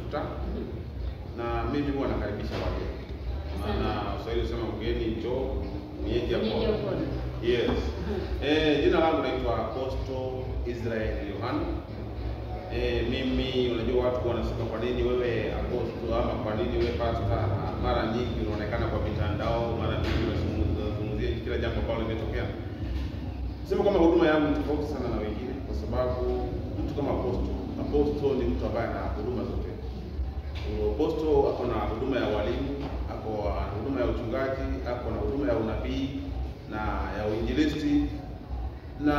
mafuta na mimi huwa nakaribisha wageni, maana Waswahili husema mgeni njoo mwenyeji Mwenyeji apone. apone. Yes. Eh, jina langu naitwa Apostle Israel Yohana. Eh, mimi unajua watu wanasema kwa nini wewe apostle ama kwa nini wewe pastor? Mara nyingi unaonekana kwa mitandao, mara nyingi unazungumzia kila jambo ambalo limetokea. Sema kwamba huduma yangu ni tofauti sana na wengine kwa sababu mtu kama apostle, apostle ni mtu ambaye ana huduma zote. Apostle ako na huduma ya walimu, ako na huduma ya uchungaji, ako na huduma ya unabii na ya uinjilisti na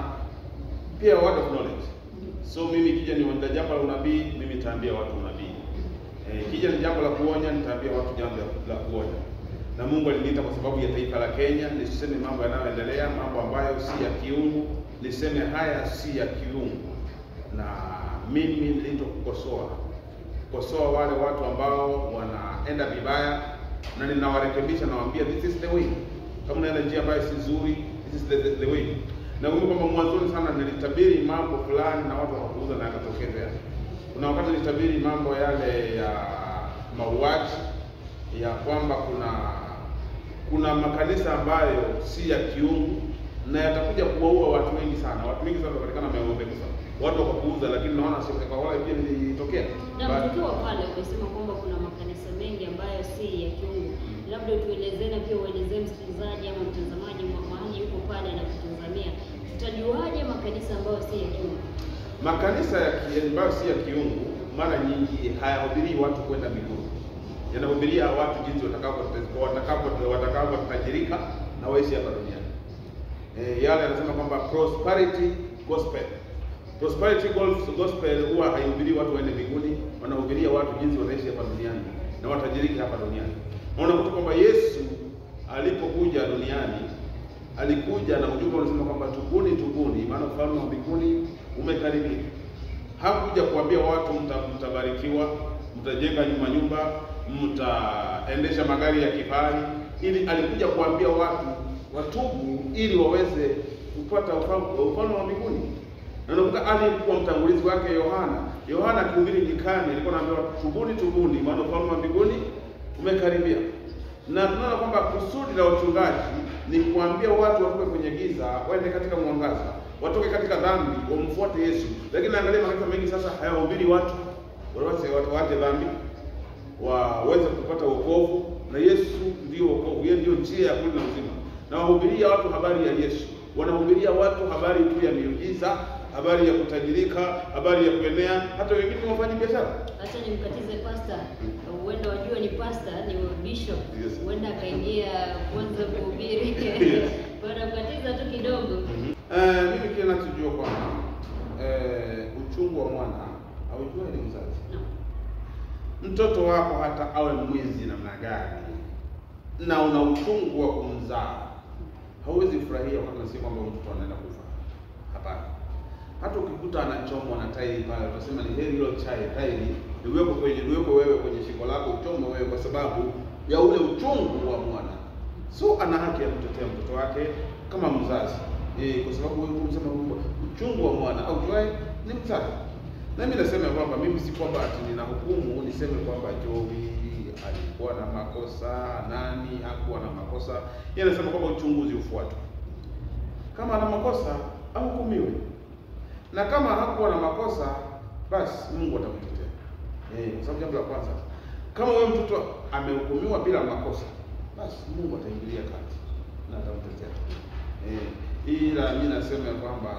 pia word of knowledge. So mimi kija ni wanda jambo la unabii, mimi nitaambia watu unabii. Eh, kija ni jambo la kuonya, nitaambia watu jambo la- la kuonya. Na Mungu aliniita kwa sababu ya taifa la Kenya, nisiseme mambo yanayoendelea, mambo ambayo si ya kiungu, niseme haya si ya kiungu. Na mimi nilito kukosoa kukosoa wale watu ambao wanaenda vibaya, na ninawarekebisha, nawaambia this is the way. Kama unaenda njia ambayo si nzuri, this is the, the, the way. Na kumbuka kwamba mwanzoni sana nilitabiri mambo fulani na watu hawakuuza na yakatokezea. Kuna wakati nilitabiri mambo yale ya mauaji ya kwamba kuna kuna makanisa ambayo si ya kiungu na yatakuja kuwaua watu wengi sana. Watu wengi sana watapatikana wamekufa, watu wakapuuza, lakini naona sio kwa wale pia nilitokea Na But- tukiwa pale umesema kwamba kuna makanisa mengi ambayo si ya kiungu, labda tuelezee na pia uelezee msikilizaji ama mtazamaji ma- mahali yuko pale anakutazamia, tutajuaje makanisa ambayo si ya kiungu? Makanisa ya ki- ambayo si ya kiungu mara nyingi hayahubirii watu kwenda mbinguni, yanahubiria watu jinsi watakavyo watakavyo watakavyotajirika na waishi hapa duniani. E, yale anasema kwamba prosperity gospel. Prosperity gos- gospel huwa haihubirii watu waende mbinguni, wanahubiria watu jinsi wanaishi hapa duniani na watajirika hapa duniani. Na unakuta kwamba Yesu alipokuja duniani alikuja na ujumbe unasema kwamba tubuni, tubuni, maana ufalme wa mbinguni umekaribia. Hakuja kuambia watu mta, mtabarikiwa, mtajenga nyumba nyumba, mtaendesha magari ya kifahari, ili alikuja kuambia watu watubu ili waweze kupata ufalme ufalme wa mbinguni. Na unakuta aliyekuwa mtangulizi wake Yohana, Yohana akihubiri nyikani alikuwa anaambia watu tubuni, tubuni, maana ufalme wa mbinguni umekaribia. Na tunaona kwamba kusudi la wachungaji ni kuambia watu watoke kwenye giza waende katika mwangaza, watoke katika dhambi wamfuate Yesu. Lakini angalia makanisa mengi sasa hayahubiri watu waweze watu waache dhambi waweze kupata wokovu, na Yesu ndio wokovu, yeye ndio njia ya kweli na uzima. Na wahubiria watu habari ya Yesu, wanahubiria watu habari tu ya miujiza, habari ya kutajirika, habari ya kuenea, hata wengine ni wafanyi biashara. Acha nimkatize pasta, huenda wajua ni pasta, ni bishop, Yes. huenda akaingia kwanza kuhubiri Yes. wanamkatiza tu kidogo. Eh, mimi kile nachojua kwamba eh, uchungu wa mwana haujua ni mzazi. No. Mtoto wako hata awe mwizi namna gani na una uchungu wa kumzaa, hauwezi furahia wakati unasikia kwamba huyu mtoto anaenda kufa. Hapana. Hata ukikuta anachomwa na tairi pale, utasema ni heri hilo chai tairi liwekwe kwenye liwekwe wewe kwenye shingo lako uchomwe wewe, kwa sababu ya ule uchungu wa mwana. So ana haki ya kutetea mtoto wake kama mzazi eh, kwa sababu wewe unasema kwamba uchungu wa mwana au juae ni mzazi. Na mimi nasema kwamba mimi si kwamba ati nina hukumu niseme kwamba Jovi alikuwa na makosa, nani hakuwa na makosa. Yeye anasema kwamba uchunguzi ufuatwe. Kama ana makosa ahukumiwe, na kama hakuwa na makosa, basi Mungu atamtetea. Eh, kwa sababu jambo la kwanza, kama wewe mtoto amehukumiwa bila makosa, basi Mungu ataingilia kati na atamtetea. Eh, ila mimi nasema ya kwamba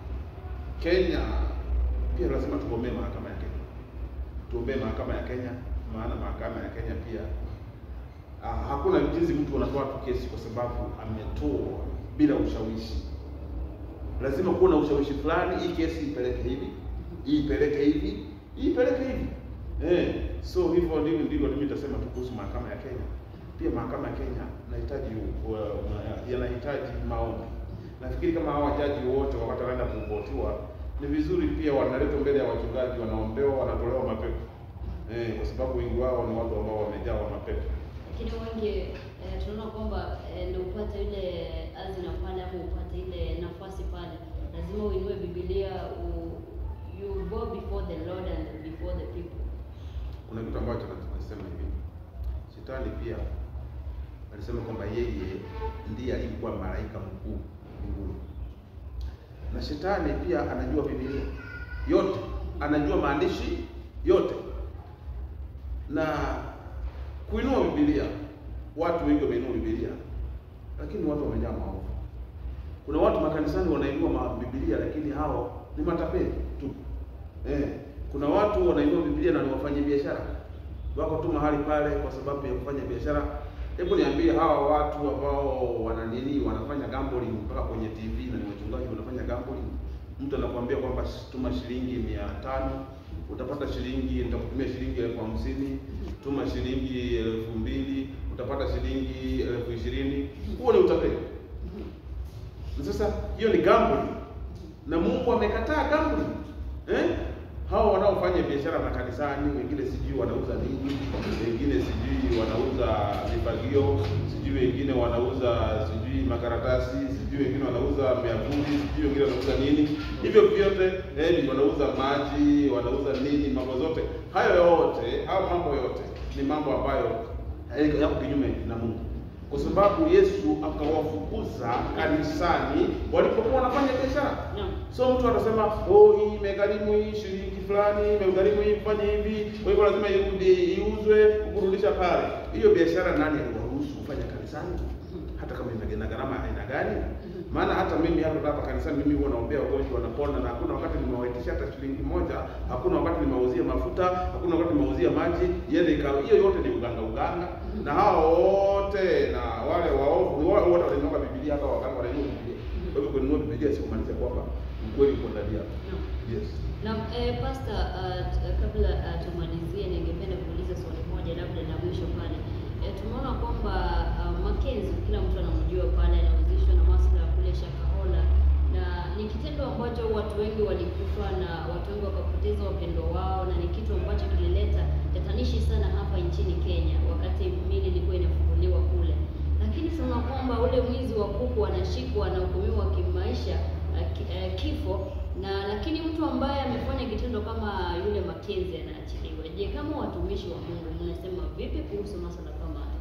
Kenya pia lazima tugombee mahakama ya Kenya, tuombee mahakama ya Kenya, maana mahakama ya Kenya pia ah, hakuna jinsi mtu anatoa tu kesi kwa sababu ametoa bila ushawishi. Lazima kuwa na ushawishi fulani, hii kesi ipeleke hivi, hii ipeleke hivi, hii ipeleke hivi. Eh, so hivyo ndivyo ndivyo mimi nitasema tu kuhusu mahakama ya Kenya. Pia mahakama ya Kenya inahitaji uh, yanahitaji maombi. Nafikiri kama hawa jaji wote wakati wanaenda kuvotiwa ni vizuri pia wanaletwa mbele ya wachungaji, wanaombewa, wanatolewa mapepo eh, kwa sababu wengi wao ni watu ambao wamejawa mapepo. Lakini wengi eh, tunaona kwamba eh, ndio upate ile azina pale ama upate ile nafasi pale, lazima uinue Biblia u, you go before the Lord and before the people. Shetani pia alisema kwamba yeye ndiye alikuwa malaika mkuu mbinguni, na shetani pia anajua Biblia yote, anajua maandishi yote na kuinua Biblia. Watu wengi wameinua Biblia, lakini watu wamejaa maovu. Kuna watu makanisani wanainua ma- Biblia, lakini hao ni matapeli tu. Eh, kuna watu wanainua Biblia na ni wafanya biashara, wako tu mahali pale kwa sababu ya kufanya biashara. Hebu niambie, hawa watu ambao wana nini, wanafanya gambling mpaka kwenye TV na ni wachungaji wanafanya gambling. Mtu anakuambia kwamba tuma shilingi mia tano utapata shilingi, nitakutumia shilingi elfu hamsini tuma shilingi elfu mbili utapata shilingi elfu ishirini Huo ni utapeli. Na sasa hiyo ni gambling, na Mungu amekataa gambling eh? Hao wanaofanya biashara makanisani, wengine sijui wanauza nini, wengine sijui wanauza vifagio, sijui wengine wanauza sijui makaratasi, sijui wengine wanauza miavuli, sijui wengine wanauza nini, hivyo vyote eh, ni wanauza maji, wanauza nini, mambo zote hayo yote, hayo mambo yote ni mambo ambayo eh, yako kinyume na Mungu kwa sababu Yesu akawafukuza kanisani walipokuwa wanafanya biashara. Naam. So mtu atasema oh, hii imegharimu hii shilingi fulani, imegharimu hii fanye hivi, kwa hivyo lazima irudi iuzwe, kurudisha pale. Hiyo biashara nani aliwaruhusu kufanya kanisani? Hata kama ina gharama aina gani? Maana hata mimi hapa hapa kanisani mimi huwa naombea wagonjwa wanapona, na hakuna wakati nimewaitisha hata shilingi moja, hakuna wakati nimewauzia mafuta, hakuna wakati nimewauzia maji, yende ikawa hiyo yote ni uganga uganga. Na hao wote na wale waovu ni wale wote walinyoka Biblia, hata waganga wanainua Biblia. Kwa hivyo kununua Biblia si kumaanisha kwamba ukweli uko ndani yako. Naam. Yes. Na eh, Pastor, uh, t- kabla uh, tumalizie, ningependa kuuliza swali moja labda la mwisho pale. Eh, tumeona kwamba uh, Mackenzie kila mtu anamjua pale, anahusishwa na masuala ya kule Shakahola, na ni kitendo ambacho watu wengi walikufa na watu wengi wakapoteza wapendo wao, na ni kitu ambacho kilileta tatanishi sana hapa nchini Kenya wakati mili ilikuwa inafunguliwa kule, lakini sana kwamba ule mwizi wa kuku anashikwa anahukumiwa kimaisha uh, ki- eh, kifo na lakini mtu ambaye amefanya kitendo kama yule Mackenzie anaachiliwa. Je, kama watumishi wa Mungu mnasema vipi kuhusu masuala kama haya?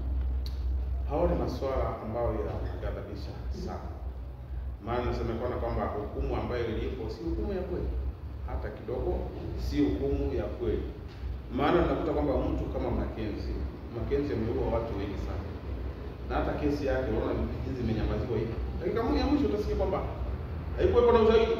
Hao ni masuala ambayo yanaghadhabisha sana, maana nasemekana kwamba hukumu ambayo ilipo si hukumu ya kweli hata kidogo, si hukumu ya kweli. Maana tunakuta kwamba mtu kama Mackenzie, Mackenzie ameua watu wengi sana, na hata kesi yake unaona jinsi imenyamaziwa hivi. Dakika moja ya mwisho utasikia kwamba haikuwepo na ushahidi,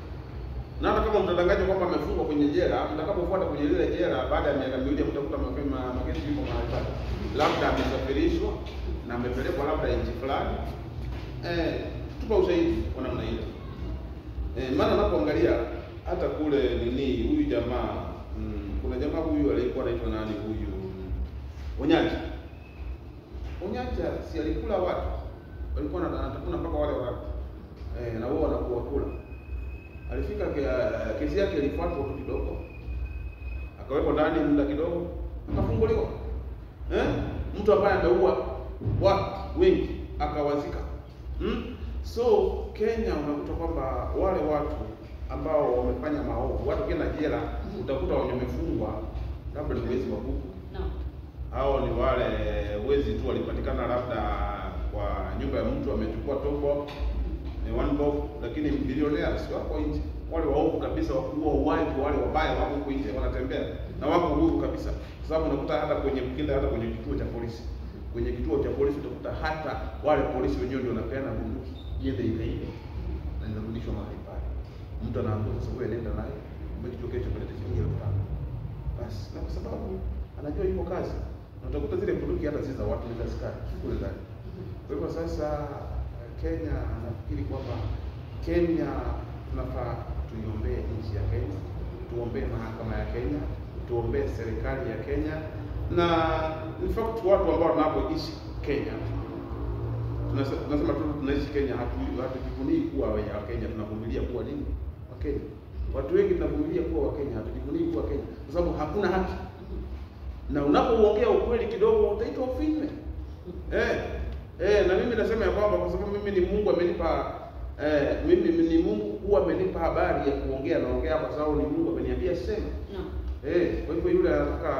na hata kama mtadanganya kwamba amefungwa kwenye jela, mtakapofuata kwenye lile jela, baada ya miaka miwili mtakuta mapema Mackenzie yuko mahali pale, labda amesafirishwa na amepelekwa labda nchi fulani. Eh, tupa ushahidi kwa namna hiyo. Eh, maana unapoangalia hata kule nini huyu jamaa mm, kuna jamaa huyu alikuwa anaitwa nani huyu Onyacha. Onyacha si alikula watu, walikuwa na- anatafuna mpaka wale watu eh, na wao wanakuwa kula. Alifika ke- kesi yake ilifuatwa tu kidogo, akawekwa ndani muda kidogo, akafunguliwa. Eh, mtu ambaye ameua watu wengi akawazika. Hmm? So Kenya unakuta kwamba wale watu ambao wamefanya maovu, watu kienda jela, utakuta wenye wamefungwa labda ni wezi wa kuku Naam. hao ni wale wezi tu walipatikana labda kwa nyumba ya mtu amechukua tobo ni one bob, lakini bilionea si wako nje. Wale waovu kabisa wa kuua uwaji, wale wabaya wako huko nje wanatembea na wako huru kabisa, kwa sababu unakuta hata kwenye mkinda, hata kwenye kituo cha polisi, kwenye kituo cha polisi utakuta hata wale polisi wenyewe ndio wanapeana bunduki iende ikaibe na inarudishwa mahali pale. Mtu anaambiwa sasa, wewe nenda naye umekituo kesho kuleta shilingi elfu tano basi, na kwa sababu anajua yuko kazi, na utakuta zile bunduki hata si za watu, ni za askari kule ndani. Kwa hivyo sasa Kenya nafikiri kwamba Kenya tunafaa tuiombee nchi ya Kenya, tuombee mahakama ya Kenya, tuombee serikali ya Kenya na in fact watu ambao wanapoishi Kenya tunase- tunasema tu tunaishi Kenya, hatu- hatujifunii kuwa wa Kenya, tunavumilia kuwa nini wa Kenya. Watu wengi tunavumilia kuwa wa Kenya, hatujifunii kuwa Kenya kwa sababu hakuna haki, na unapouongea ukweli kidogo utaitwa ufinywe. Eh, eh, na mimi nasema ya kwamba kwa sababu mimi ni Mungu amenipa eh, mimi ni Mungu huwa amenipa habari ya kuongea, naongea kwa sababu ni Mungu ameniambia sema. Naam. Eh, kwa hivyo yule anataka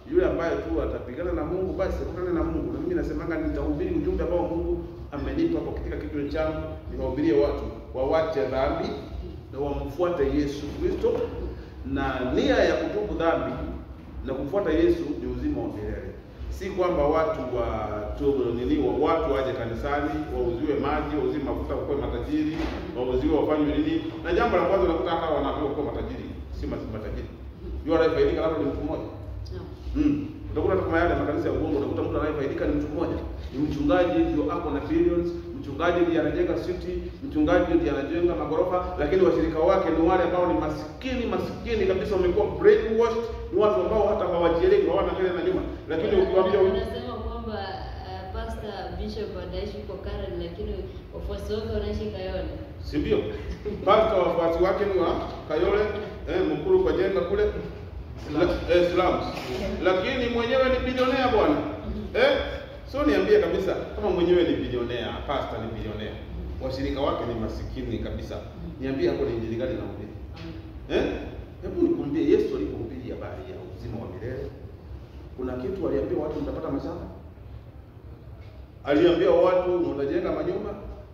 yule ambaye tu atapigana na Mungu basi akutane na Mungu. Na mimi nasemanga nitahubiri ujumbe ambao Mungu amenipa kwa katika kichwa changu, niwahubirie watu wawache dhambi na wamfuate Yesu Kristo, na nia ya kutubu dhambi na kumfuata Yesu ni uzima wa milele. Si kwamba watu wa tu nini wa watu waje kanisani wauziwe maji, wauziwe mafuta kwa matajiri, wauziwe wafanywe nini. Na jambo la kwanza unakuta hata wanaambiwa kuwa matajiri, si ma- matajiri. Yule anayefaidika labda ni mtu mmoja. Naam. Mm. Utakuta kama yale makanisa ya uongo, utakuta mtu anayefaidika ni mtu mmoja, ni mchungaji ndio ako na billions, mchungaji ndiye anajenga city, mchungaji ndiye anajenga magorofa, lakini washirika wake ni wale ambao ni maskini maskini kabisa, wamekuwa brainwashed, ni watu ambao hata hawajielewi, hawana mbele na nyuma. Lakini ukiwaambia Unasema kwamba uh, Pastor Bishop anaishi kwa Karen lakini wafuasi wake wanaishi Kayole. si ndio? Pastor wafuasi wake ni wa Kayole, eh, mkuru kwa jenga kule La- eh, slums. Lakini mwenyewe ni bilionea bwana. Eh? So niambie kabisa kama mwenyewe ni bilionea, pastor ni bilionea. Washirika wake ni masikini kabisa. Niambie hapo ni injili gani nahubiri? Eh? Hebu nikwambie Yesu alipohubiri habari ya uzima wa milele, kuna kitu aliambia watu mtapata mashamba? Aliambia watu mtajenga manyumba?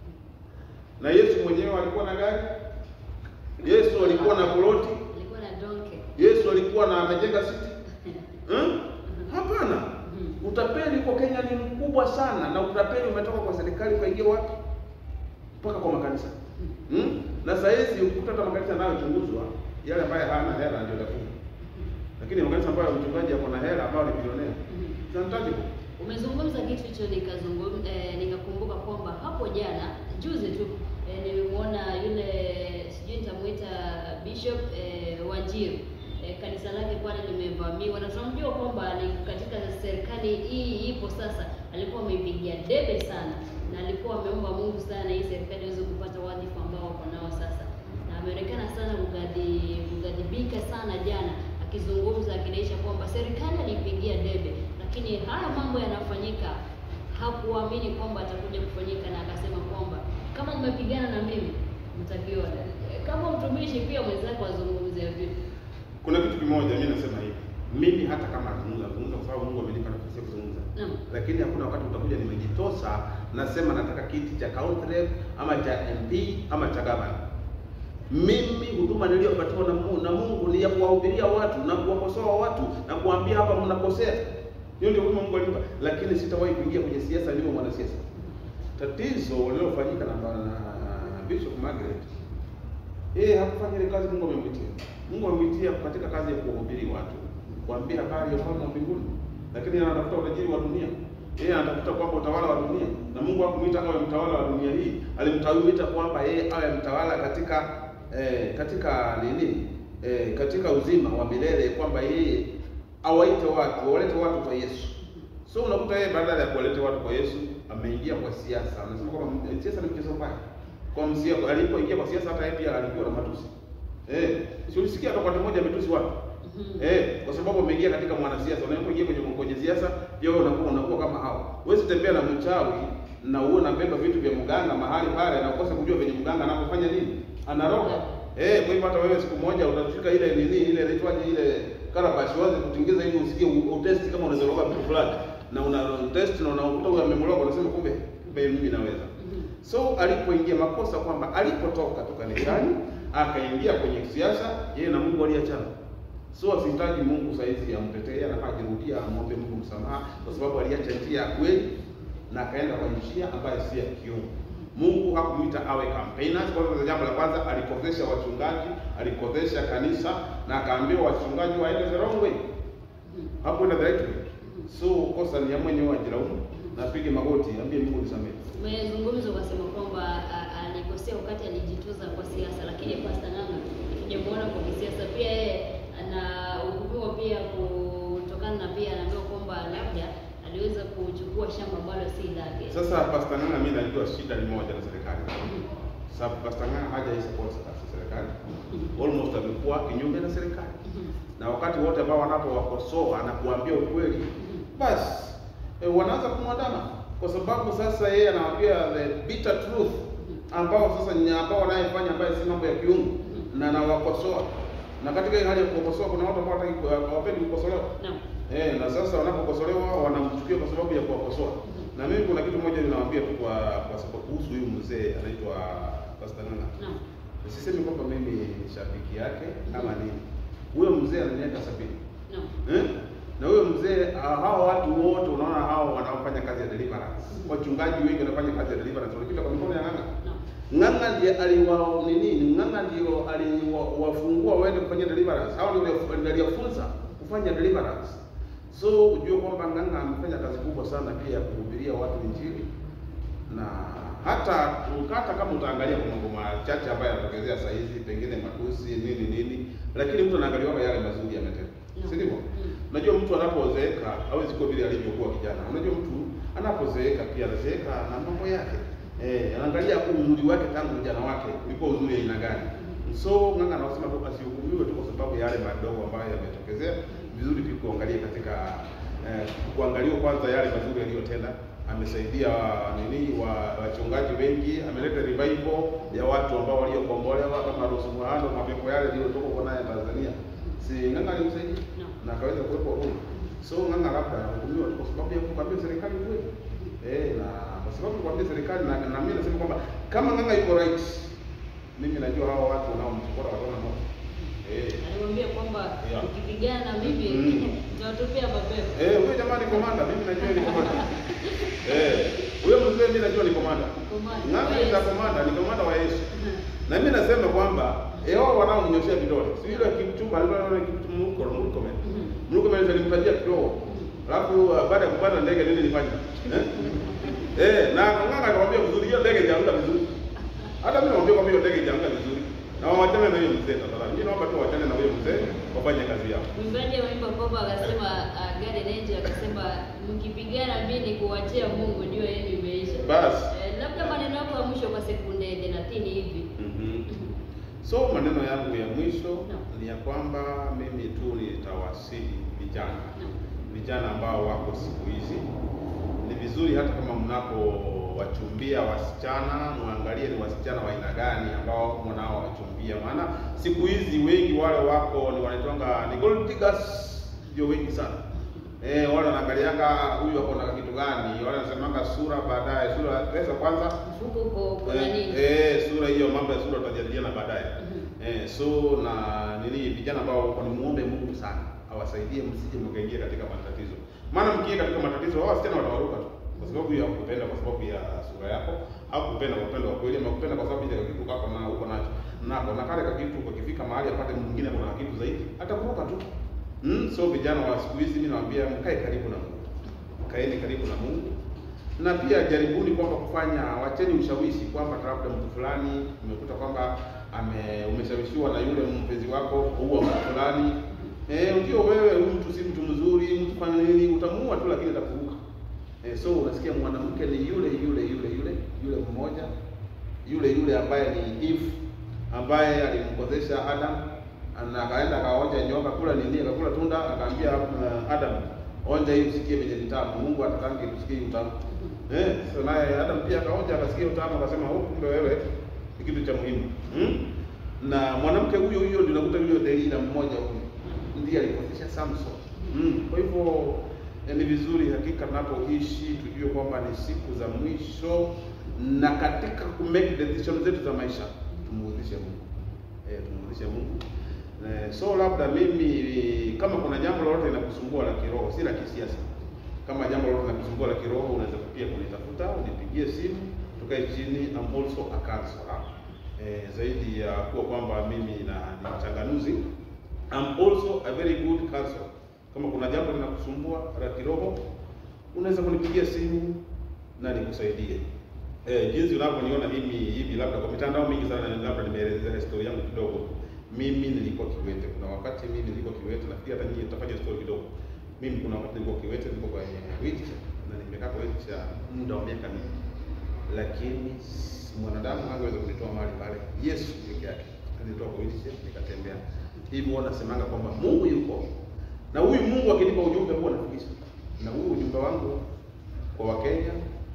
Na Yesu mwenyewe alikuwa na gari? Yesu alikuwa na ploti? Alikuwa na donke. Yesu alikuwa na amejenga city? Hmm? Hapana. Utapeli kwa Kenya ni mkubwa sana na utapeli umetoka kwa serikali ukaingia wapi? Mpaka kwa makanisa. Hmm? Na saa hizi ukikuta hata makanisa yanayochunguzwa yale ambayo hana hela ndio tafunga. Lakini makanisa ambayo mchungaji ako na hela ambao ni bilionea. Tunahitaji Umezungumza kitu hicho nikazungumza eh, nikakumbuka kwamba hapo jana juzi tu eh, nilimwona yule sijui nitamuita Bishop eh, Wanjiru eh, kanisa lake pale limevamiwa, na tunamjua kwamba ni katika serikali hii ipo sasa, alikuwa ameipigia debe sana na alikuwa ameomba Mungu sana hii serikali iweze kupata wadhifa ambao wako nao sasa, na ameonekana sana kugadi kugadhibika sana jana akizungumza akinaisha kwamba serikali alipigia debe, lakini haya mambo yanafanyika, hakuamini kwamba atakuja kufanyika, na akasema kwamba kama mmepigana na mimi mtakiona. Kama mtumishi pia mwenzako azungumze vipi? Kuna kitu kimoja mimi nasema hivi. Mimi hata kama nazungumza nazungumza kwa sababu Mungu amenipa nafasi ya kuzungumza. Naam. Lakini hakuna wakati utakuja nimejitosa nasema nataka kiti cha county rep ama cha MP ama cha gavana. Mimi huduma niliyopatiwa na Mungu, na Mungu ni ya kuwahubiria watu na kuwakosoa watu na kuambia hapa mnakosea. Hiyo ndio huduma Mungu alinipa, lakini sitawahi kuingia kwenye siasa niwe mwanasiasa. Tatizo lililofanyika na, na Bishop Margaret yeye hakufanya ile kazi Mungu amemwitia. Mungu amemwitia katika kazi ya kuwahubiri watu, kuambia habari ya ufalme wa mbinguni, lakini yeye anatafuta utajiri wa dunia. Yeye anatafuta kwamba utawala wa dunia, na Mungu hakumuita awe mtawala wa dunia hii, alimtawiita kwamba yeye awe mtawala katika eh, katika nini eh, katika uzima wa milele, kwamba yeye awaite watu, awalete watu kwa Yesu. So unakuta yeye badala ya kuwaleta watu kwa Yesu ameingia kwa siasa. Anasema kwamba siasa ni mchezo mbaya kwa msia alipoingia kwa siasa hata yeye pia alikuwa na matusi. Eh, si ulisikia hata wakati mmoja ametusi watu? Eh, kwa sababu umeingia katika mwanasiasa, unapoingia kwenye kwenye siasa, pia wewe unakuwa unakuwa kama hao. Huwezi tembea na mchawi na uwe unabeba vitu vya mganga mahali pale na ukose kujua venye mganga anapofanya nini? Anaroga. Eh, kwa hivyo hata wewe siku moja utafika ile nini ile inaitwaje ile karabashi wazi kutingiza ili usikie u- utest kama unaweza roga vitu fulani. Na una test na unakuta huyo amemroga unasema kumbe kumbe mimi naweza. So alipoingia makosa kwamba alipotoka tu kanisani akaingia kwenye siasa, yeye na Mungu aliachana. So asihitaji Mungu saizi amtetee, anafaa jirudia, amwombe Mungu msamaha, kwa sababu aliacha njia ya kweli na akaenda kwa njia ambayo si ya kiungu. Mungu hakumuita awe campaigners. Kwa hivyo jambo la kwanza alikosesha wachungaji, alikosesha kanisa na akaambiwa wachungaji waende the wrong way, hakwenda the right way. So kosa ni ya mwenyewe ajilaumu na apige magoti, ambie Mungu nisamehe. Umezungumza ukasema kwamba a- alikosea wakati alijitoza kwa siasa, lakini Pastor Ng'ang'a tujamuona kwa kisiasa pia, yeye anahukumiwa pia kutokana na pia anaambiwa kwamba labda aliweza kuchukua shamba ambalo si lake. Sasa Pastor Ng'ang'a mimi najua shida ni moja na serikali. Sababu Pastor Ng'ang'a haja support serikali. Almost amekuwa kinyume na serikali. Na wakati wote ambao wanapowakosoa na kuambia ukweli, basi eh, wanaanza kumwandama kwa sababu sasa yeye anawaambia the bitter truth ambao sasa ni ambao wanayefanya ambayo si mambo ya kiungu na anawakosoa. Na katika ile hali ya kukosoa kuna watu ambao hawataki hawapendi kukosolewa. Naam. Eh, na sasa wanapokosolewa wanamchukia kwa sababu ya kuwakosoa. Na mimi kuna kitu moja ninawaambia tu kwa kwa sababu kuhusu huyu mzee anaitwa Pastor Ng'ang'a. Naam. Sisemi kwamba mimi ni shabiki yake ama nini. Huyo mzee ana miaka sabini. Naam. Eh? Na huyo mzee ah, hao watu wote unaona hao wanaofanya kazi ya deliverance. Wachungaji wengi wanafanya kazi ya deliverance wanapita kwa mikono ya Ng'ang'a. Naam. Ng'ang'a ndiye aliwa nini? Ng'ang'a ndio aliwafungua waende kufanya deliverance. Hao ndio ndio aliwafunza kufanya deliverance. So ujue kwamba Ng'ang'a amefanya kazi kubwa sana pia ya kuhubiria watu injili na hata hata kama utaangalia kwa mambo machache ambayo yanatokezea saa hizi, pengine matusi nini nini, lakini mtu anaangalia kwa yale mazuri yametenda, si ndivyo? Mm. Unajua mtu anapozeeka hawezi kuwa vile alivyokuwa kijana. Unajua mtu anapozeeka pia anazeeka na mambo yake. Eh, anaangalia uzuri wake tangu ujana wake ulikuwa uzuri aina gani. So Ng'ang'a anasema tu asihukumiwe tu kwa sababu ya yale madogo ambayo yametokezea. Vizuri tu kuangalia katika eh, kuangalia kwanza yale mazuri aliyotenda. Amesaidia nini wa wachungaji wengi, ameleta revival ya watu ambao waliokombolewa kama Rusu Muhando, mapepo yale yaliyotoka kwa naye Tanzania. Si Ng'ang'a alimsaidia Naam. na akaweza kuwepo huru. So Ng'ang'a labda anahukumiwa tu kwa sababu ya kukwambia serikali kweli. Eh, na kwa sababu kukwambia serikali na, na mimi nasema kwamba kama Ng'ang'a yuko right, mimi najua hao watu wanaomchukua wataona moto. Eh. Alimwambia kwamba Yeah. ukipigana na mimi Mm. nitatupia mapepo. Eh, huyo jamaa ni komanda, mimi najua ni komanda. Eh, huyo mzee mimi najua ni komanda. Komanda. Ng'ang'a ni Yes. komanda, ni komanda wa Yesu. Na mimi nasema kwamba eh, wao wanaomnyoshea vidole. Si yule Kipchumba alikuwa anaona Kipchumba huko Murkomen. Mhm. Murkomen alimtajia kidogo. Alafu uh, baada ya kupanda ndege nini nilifanya? Eh? Eh, na Ng'ang'a akamwambia vizuri hiyo ndege itaanguka vizuri. Hata mimi namwambia kwamba hiyo ndege itaanguka vizuri. Na wawachane na hiyo mzee tafadhali. Mimi naomba tu wachane na huyo mzee wafanye kazi yao. Mwimbaji ameimba kwamba akasema uh, Garden Angel akasema mkipigana mimi kuachia Mungu ndio yenu imeisha. Basi. Eh, labda maneno yako ya mwisho kwa sekunde 30 hivi. Mhm. So maneno yangu ya mwisho Naam. ni ya kwamba mimi tu nitawasihi vijana Naam. vijana ambao wako siku hizi, ni vizuri hata kama mnapowachumbia wasichana muangalie ni wasichana wa aina gani ambao mnaowachumbia, maana siku hizi wengi wale wako ni wanaitwanga ni gold diggers, ndio wengi sana. Eh, wale wanaangalianga huyu ako na kitu gani, wale wanasemanga sura baadaye, sura pesa kwanza Mfuko uko kuna Eh, nini? eh, sura hiyo, mambo ya sura tutajadiliana baadaye. Mhm. Eh, so na nini, vijana ambao wako ni muombe Mungu sana awasaidie, msije mkaingia katika matatizo, maana mkiingia katika matatizo hao wasichana watawaruka tu kwa sababu ya kupenda, kwa sababu ya sura yako, au kupenda kwa upendo wa kweli, ama kupenda kwa sababu ya kitu kako na uko nacho nako na kale kakitu, ukifika mahali apate mwingine kuna kitu zaidi, atakuruka tu. Mm, so vijana wa siku hizi mimi nawaambia mkae karibu na Mungu, kaeni karibu na Mungu na pia jaribuni kwamba kufanya, wacheni ushawishi kwamba labda mtu fulani umekuta kwamba ame umeshawishiwa na yule mpenzi wako kuua mtu fulani. Eh, ndio wewe huyu mtu si mtu mzuri, mtu fanya nini, utamuua tu lakini atakuruka. Eh, so unasikia mwanamke ni yule yule yule yule yule mmoja yule yule ambaye ni Eve ambaye alimkozesha Adam na akaenda akaonja nyoka kula nini, akakula tunda, akaambia uh, Adam onja hii usikie venye ni tamu. Mungu atakange usikie utamu. Eh, so naye Adam pia akaonja akasikia utamu akasema, oh, kumbe wewe ni kitu cha muhimu. Hmm? Na mwanamke huyo huyo ndio nakuta yule Delila mmoja huyo ndiye alikosesha Samson. Hmm. Kwa hivyo eh, ni vizuri hakika tunapoishi tujue kwamba ni siku za mwisho, na katika ku make decision zetu za maisha tumuudhishe Mungu. Eh, tumuudhishe Mungu. Eh, so labda mimi kama kuna jambo lolote linakusumbua la kiroho, si la kisiasa. Kama jambo lolote linakusumbua la kiroho, unaweza pia kunitafuta, unipigie simu, tukae chini. I'm also a counselor. Eh, zaidi ya kuwa kwamba mimi na ni mchanganuzi, I'm also a very good counselor. Kama kuna jambo linakusumbua la kiroho, unaweza kunipigia simu na nikusaidie. Eh, jinsi unavyoniona mimi hivi, labda kwa mitandao mingi sana, labda nimeelezea historia yangu kidogo. Mimi nilikuwa kiwete. Kuna wakati mimi nilikuwa kiwete, nafikiri hata nyinyi tutafanya story kidogo. Mimi kuna wakati nilikuwa kiwete, nilikuwa kwenye wheelchair na nimekaa kwa wheelchair muda wa miaka mingi, lakini mwanadamu hangeweza kunitoa mahali pale. Yesu peke yake alinitoa kwa wheelchair nikatembea. Hivi huwa nasemanga kwamba Mungu yuko na huyu Mungu akinipa ujumbe huwa nafikisha, na huyu ujumbe wangu kwa Wakenya,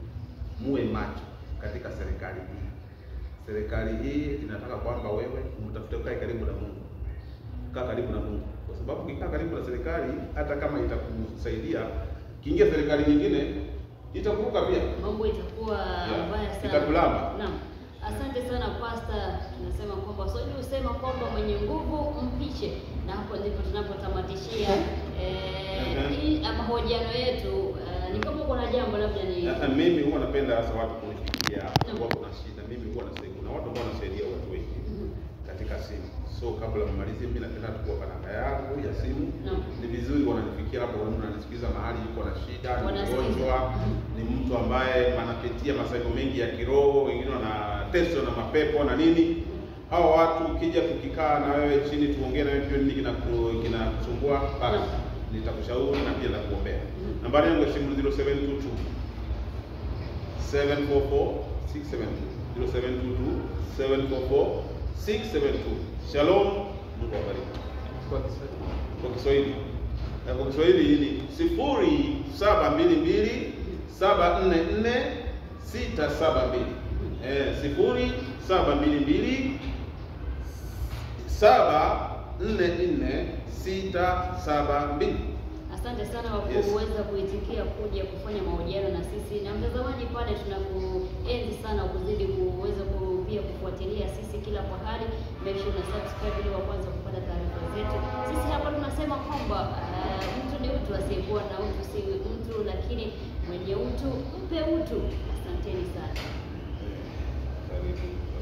muwe macho katika serikali hii. Serikali hii inataka kwamba wewe umtafute, ukae karibu na Mungu, kaa karibu na Mungu. kwa sababu ukikaa karibu na serikali, hata kama itakusaidia, kiingia serikali nyingine itakuruka pia. mambo itakuwa Yeah. mbaya sana. Itakulamba. Naam. Asante sana Pasta, tunasema kwamba Swahili husema kwamba mwenye nguvu mpishe, na hapo ndipo tunapotamatishia eh, Mhm. hii mahojiano yetu. Eh, ni kama kuna jambo labda ni Na mimi huwa napenda hasa watu kunifikia Naam. kwa kuna shida. Mimi huwa nasaidia, kuna watu ambao wanasaidia watu wengi Mhm. katika simu. So kabla mmalizie, mimi napenda tu kuwapa namba yangu ya simu. Naam. Ni vizuri wananifikia hapo, wanaona wananisikiza mahali yuko na shida, ni Wanasikiza. mgonjwa, ni mtu ambaye anapitia masaibu mengi ya kiroho, wengine wanateswa na mapepo na nini. Hawa watu ukija tukikaa na wewe chini tuongee na wewe pia nini kinaku- kinakusumbua, basi Naam. nitakushauri na pia nitakuombea. Mhm. Nambari yangu ya simu 0722 744 672 0722 744 672. Shalom, Mungu awabariki. Kwa Kiswahili. Kwa Kiswahili na kwa Kiswahili hili sifuri saba mbili mbili saba nne nne sita saba mbili eh, sifuri saba mbili mbili saba nne nne sita saba mbili. Asante sana kwa Yes. kuweza kuitikia kuja kufanya mahojiano na sisi na mtazamaji pale, tunakuenzi sana kuzidi kuweza ku- pia kufuatilia sisi kila pahali. Make sure una subscribe ili wa kwanza kupata taarifa zetu. Sisi hapa tunasema kwamba uh, mtu ni mtu, asiyekuwa na utu si mtu, lakini mwenye utu mpe utu. Asanteni sana. Karibu.